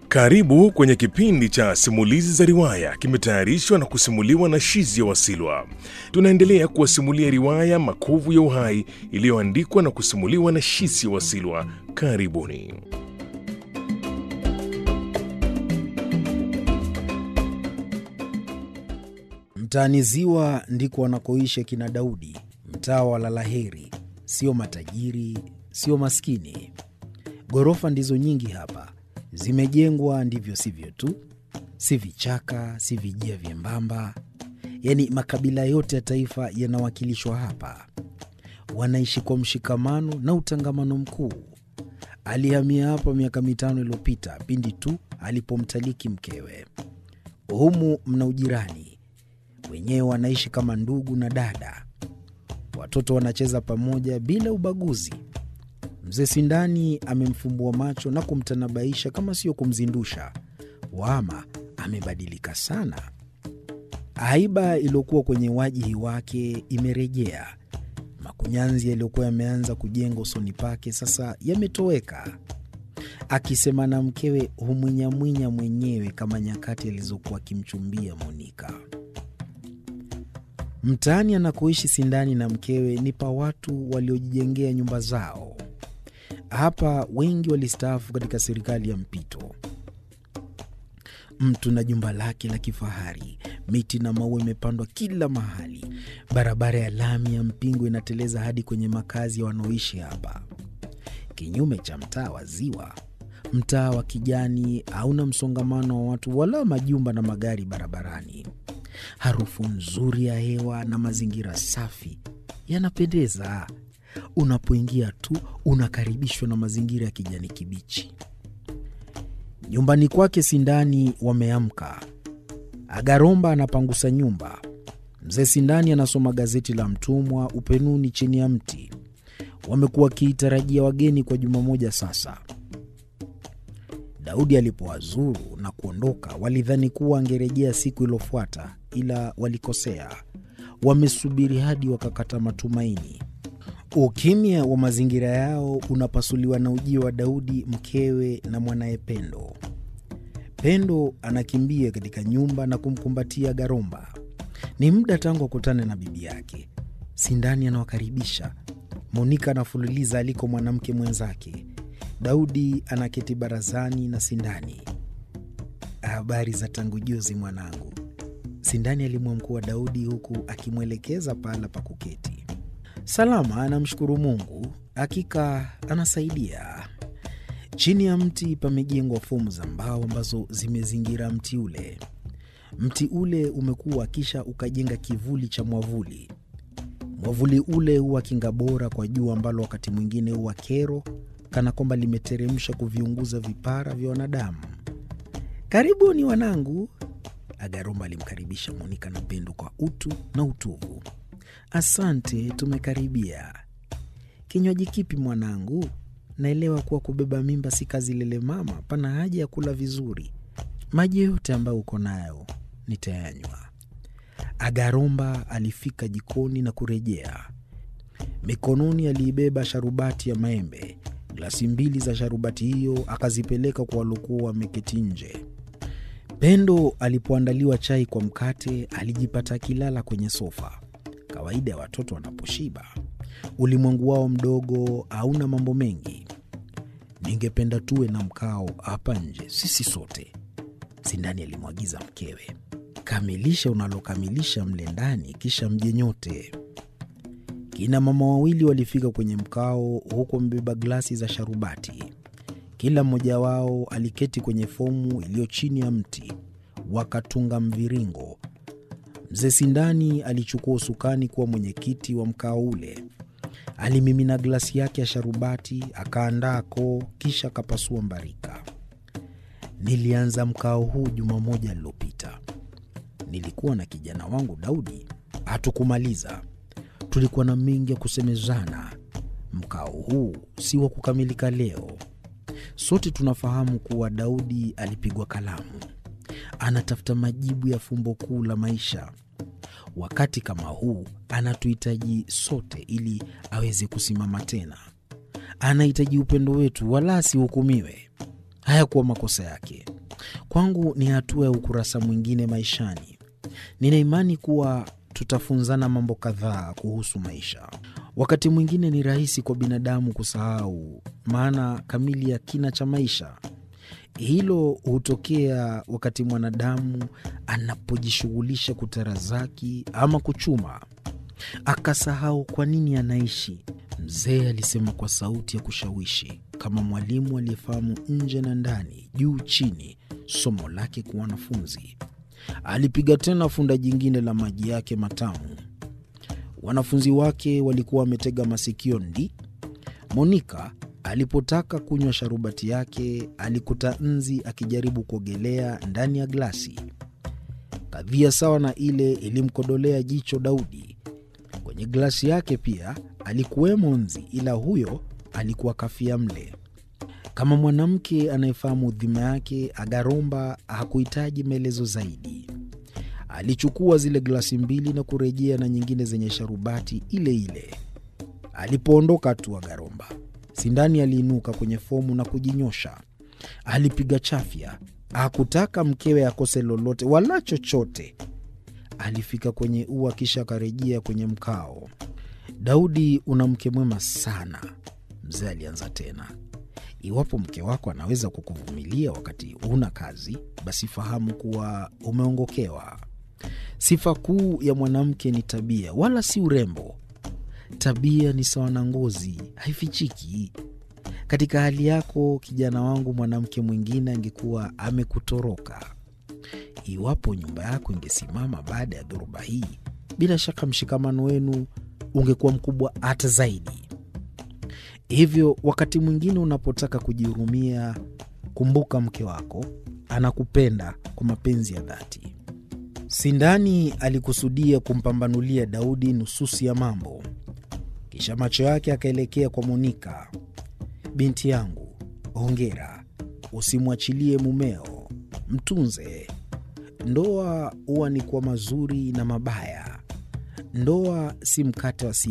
Karibu kwenye kipindi cha simulizi za riwaya, kimetayarishwa na kusimuliwa na Shizia Wasilwa. Tunaendelea kuwasimulia riwaya Makovu ya Uhai iliyoandikwa na kusimuliwa na Shizia Wasilwa. Karibuni. Mtaani Ziwa ndiko wanakoishi akina Daudi, mtaa wa Lalaheri. Sio matajiri, sio maskini. Ghorofa ndizo nyingi hapa, zimejengwa ndivyo sivyo tu, si vichaka, si vijia vyembamba. Yaani makabila yote ya taifa yanawakilishwa hapa. Wanaishi kwa mshikamano na utangamano mkuu. Alihamia hapa miaka mitano iliyopita pindi tu alipomtaliki mkewe. Humu mna ujirani wenyewe wanaishi kama ndugu na dada. Watoto wanacheza pamoja bila ubaguzi. Mzee Sindani amemfumbua macho na kumtanabaisha kama sio kumzindusha. Wama amebadilika sana. Haiba iliyokuwa kwenye wajihi wake imerejea. Makunyanzi yaliyokuwa yameanza kujenga usoni pake sasa yametoweka. Akisema na mkewe humwinyamwinya mwenyewe kama nyakati alizokuwa akimchumbia Monika. Mtaani anakoishi Sindani na mkewe ni pa watu waliojijengea nyumba zao. Hapa wengi walistaafu katika serikali ya mpito. Mtu na jumba lake la kifahari, miti na maua imepandwa kila mahali. Barabara ya lami ya Mpingo inateleza hadi kwenye makazi ya wanaoishi hapa, kinyume cha mtaa wa Ziwa. Mtaa wa kijani hauna msongamano wa watu wala majumba na magari barabarani. Harufu nzuri ya hewa na mazingira safi yanapendeza. Unapoingia tu unakaribishwa na mazingira ya kijani kibichi. Nyumbani kwake Sindani wameamka. Agaromba anapangusa nyumba. Mzee Sindani anasoma gazeti la Mtumwa upenuni chini ya mti. Wamekuwa wakiitarajia wageni kwa juma moja sasa. Daudi alipowazuru na kuondoka, walidhani kuwa angerejea siku iliyofuata, ila walikosea. Wamesubiri hadi wakakata matumaini. Ukimya wa mazingira yao unapasuliwa na ujio wa Daudi, mkewe na mwanaye Pendo. Pendo anakimbia katika nyumba na kumkumbatia Garomba. Ni muda tangu akutane na bibi yake. Sindani anawakaribisha. Monika anafululiza aliko mwanamke mwenzake. Daudi anaketi barazani na Sindani. Habari za tangu juzi mwanangu, Sindani alimwamkua Daudi huku akimwelekeza pahala pa kuketi. Salama, anamshukuru Mungu, hakika anasaidia. Chini ya mti pamejengwa fomu za mbao ambazo zimezingira mti ule. Mti ule umekuwa kisha ukajenga kivuli cha mwavuli. Mwavuli ule huwa kinga bora kwa jua ambalo wakati mwingine huwa kero kana kwamba limeteremsha kuviunguza vipara vya wanadamu. Karibuni wanangu, Agaromba alimkaribisha Monika na Pendo kwa utu na utuvu. Asante, tumekaribia. Kinywaji kipi mwanangu? Naelewa kuwa kubeba mimba si kazi lele mama, pana haja ya kula vizuri. Maji yote ambayo uko nayo nitayanywa. Agaromba alifika jikoni na kurejea. Mikononi aliibeba sharubati ya maembe. Glasi mbili za sharubati hiyo akazipeleka kwa waliokuwa wameketi nje. Pendo alipoandaliwa chai kwa mkate, alijipata akilala kwenye sofa. Kawaida ya watoto wanaposhiba, ulimwengu wao mdogo hauna mambo mengi. Ningependa tuwe na mkao hapa nje, sisi sote, Sindani alimwagiza mkewe. Kamilisha unalokamilisha mle ndani, kisha mje nyote. Kina mama wawili walifika kwenye mkao, huku wamebeba glasi za sharubati. Kila mmoja wao aliketi kwenye fomu iliyo chini ya mti, wakatunga mviringo. Mzee Sindani alichukua usukani kuwa mwenyekiti wa mkao ule. Alimimina glasi yake ya sharubati, akaandaa koo, kisha akapasua mbarika. Nilianza mkao huu juma moja lililopita. Nilikuwa na kijana wangu Daudi, hatukumaliza. Tulikuwa na mengi ya kusemezana. Mkao huu si wa kukamilika leo. Sote tunafahamu kuwa Daudi alipigwa kalamu, anatafuta majibu ya fumbo kuu la maisha. Wakati kama huu anatuhitaji sote ili aweze kusimama tena. Anahitaji upendo wetu, wala asihukumiwe. Hayakuwa makosa yake. Kwangu ni hatua ya ukurasa mwingine maishani. Nina imani kuwa tutafunzana mambo kadhaa kuhusu maisha. Wakati mwingine ni rahisi kwa binadamu kusahau maana kamili ya kina cha maisha. Hilo hutokea wakati mwanadamu anapojishughulisha kutarazaki ama kuchuma, akasahau kwa nini anaishi. Mzee alisema kwa sauti ya kushawishi, kama mwalimu aliyefahamu nje na ndani, juu chini, somo lake kwa wanafunzi. Alipiga tena funda jingine la maji yake matamu. Wanafunzi wake walikuwa wametega masikio. Ndi Monika alipotaka kunywa sharubati yake, alikuta nzi akijaribu kuogelea ndani ya glasi. Kadhia sawa na ile ilimkodolea jicho Daudi. Kwenye glasi yake pia alikuwemo nzi, ila huyo alikuwa kafia mle. Kama mwanamke anayefahamu dhima yake, Agaromba hakuhitaji maelezo zaidi. Alichukua zile glasi mbili na kurejea na nyingine zenye sharubati ile ile. Alipoondoka tu Agaromba, Sindani aliinuka kwenye fomu na kujinyosha. Alipiga chafya, hakutaka mkewe akose lolote wala chochote. Alifika kwenye ua, kisha akarejea kwenye mkao. Daudi, una mke mwema sana, mzee alianza tena. Iwapo mke wako anaweza kukuvumilia wakati huna kazi, basi fahamu kuwa umeongokewa. Sifa kuu ya mwanamke ni tabia, wala si urembo. Tabia ni sawa na ngozi, haifichiki. Katika hali yako, kijana wangu, mwanamke mwingine angekuwa amekutoroka. Iwapo nyumba yako ingesimama baada ya dhoruba hii, bila shaka mshikamano wenu ungekuwa mkubwa hata zaidi. Hivyo wakati mwingine unapotaka kujihurumia, kumbuka mke wako anakupenda kwa mapenzi ya dhati. Sindani alikusudia kumpambanulia Daudi nususi ya mambo, kisha macho yake akaelekea kwa Monika. Binti yangu, hongera, usimwachilie mumeo, mtunze. Ndoa huwa ni kwa mazuri na mabaya. Ndoa si mkate wa